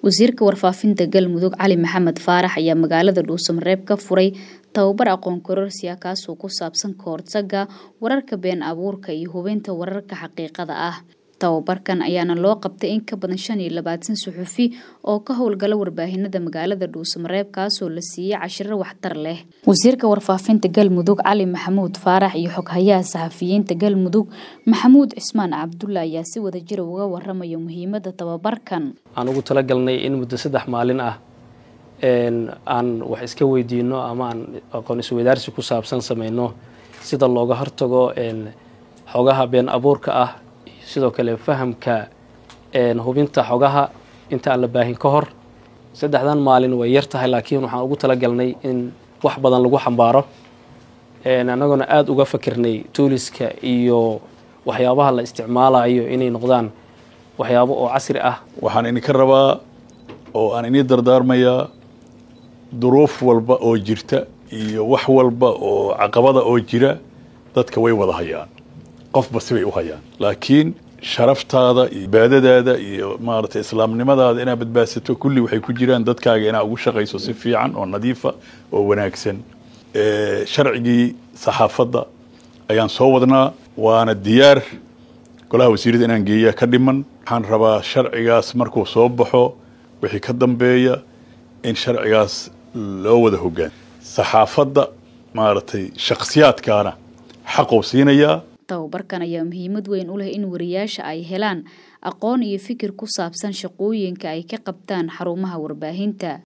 wasiirka warfaafinta galmudug cali maxamed faarax ayaa magaalada dhuusamareeb ka furay tababar aqoon kororsiya kaasoo ku saabsan kahortaga wararka been abuurka iyo hubinta wararka xaqiiqada ah tababarkan ayaana loo qabtay in ka badan shan iyo labaatan suxufi oo ka howlgala warbaahinada magaalada dhuusamareeb kaasoo la siiyey cashiro waxtar leh wasiirka warfaafinta galmudug cali maxamuud faarax iyo xoghayaha saxafiyiinta galmudug maxamuud cismaan cabdulla ayaa si wadajira uga waramaya muhiimada tababarkan aan ugu talagalnay in muddo saddex maalin ah aan wax iska weydiino ama aan aqoon isweydaarsi ku saabsan sameyno sida looga hortago xogaha been abuurka ah sidoo kale fahamka hubinta xogaha inta aan la baahin ka hor saddexdan maalin way yar tahay laakiin waxaan ugu talagalnay in wax badan lagu xambaaro annagoona aada uga fakirnay tuuliska iyo waxyaabaha la isticmaalayo inay noqdaan waxyaabo oo casri ah waxaan idinka rabaa oo aan inii dardaarmayaa duruuf walba oo jirta iyo wax walba oo caqabada oo jira dadka way wada hayaan qofba sibay u hayaan laakiin sharaftaada iyo baadadaada iyo maaragtay islaamnimadaada inaad badbaadsato kulli waxay ku jiraan dadkaaga inaad ugu shaqayso si fiican oo nadiifa oo wanaagsan sharcigii saxaafadda ayaan soo wadnaa waana diyaar golaha wasiirada inaan geeya ka dhiman waxaan rabaa sharcigaas markuu soo baxo wixii ka dambeeya in sharcigaas loo wada hogaan saxaafadda maaragtay shakhsiyaadkaana xaqou siinayaa tababarkan ayaa muhiimad weyn u leh in wariyaasha ay helaan aqoon iyo fikir ku saabsan shaqooyinka ay ka qabtaan xarumaha warbaahinta